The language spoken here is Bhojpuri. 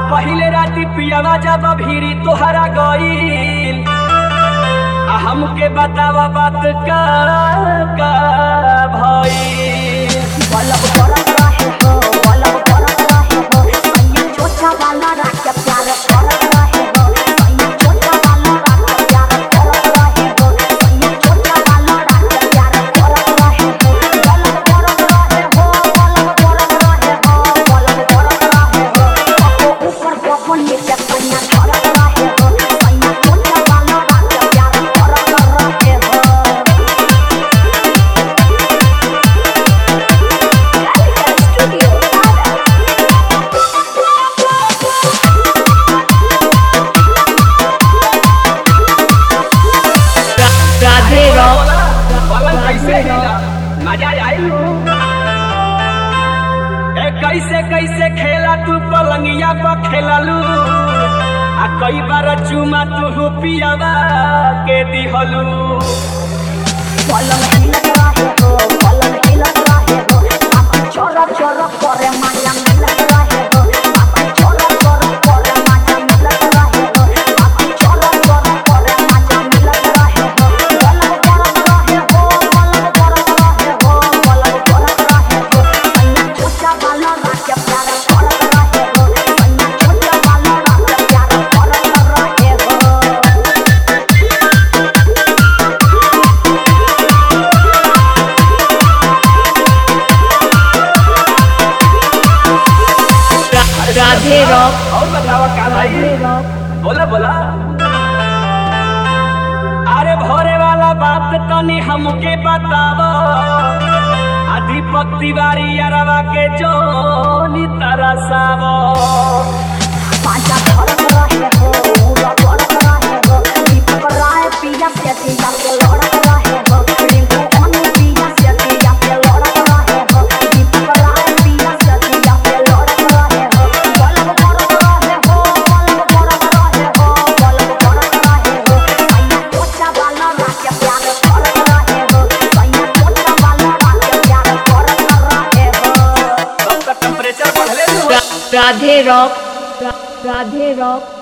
पहिले राती पियावा जब भीरी तोहरा गईल आ हमके बतावा बात का का भईल बलब बरत रहे हो बलब बरत रहे हो सैया छोटा वाला रात के प्यार करत रहे हो सैया छोटा वाला रात के प्यार करत रहे हो सैया छोटा वाला रात के प्यार करत रहे हो बलब बरत रहे हो बलब बरत रहे हो बलब बरत रहे हो पप्पो ऊपर पप्पो नीचे सैया करत रहे हो सैया छोटा वाला रात के प्यार करत रहे हो Studio राधे रॉक पलंग कैसे हिला मजा आई ए कैसे कैसे खेला तू पलंगिया पर खेललू आ कई बार चुमा तू पियावा के दिहलू पलंग हिलत रहे हो पलंग हिलत रहे हो आपन चोर चोर करे माया मिलत रहे हो आपन चोर चोर करे माया मिलत रहे हो आपन चोर चोर करे माया मिलत रहे हो पलंग परत रहे हो पलंग परत रहे हो पलंग परत रहे हो सैया छोटा वाला रात के प्यार करत रहे हो सैया छोटा वाला रात के प्यार करत रहे हो राधे रॉक और बतावा का भाई राधे रॉक बोला बोला अरे भोरे वाला बात तनी हमके बताव आ दीपक तिवारी अरवा के जोनी तरसाव पांचा धरत रहे हो पूरा करत रहे हो दीपक राय पिया से पिया के लड़त रहे हो रिंकू अनु पिया से पिया के लड़त रहे हो दीपक राय पिया से पिया के लड़त रहे हो बलब करत रहे हो बलब करत रहे हो बलब करत रहे हो सैया छोटा वाला रात के प्यार करत रहे हो सैया छोटा वाला रात के प्यार करत रहे हो सबका टेम्परेचर बढ़ले राधे रॉक राधे रॉक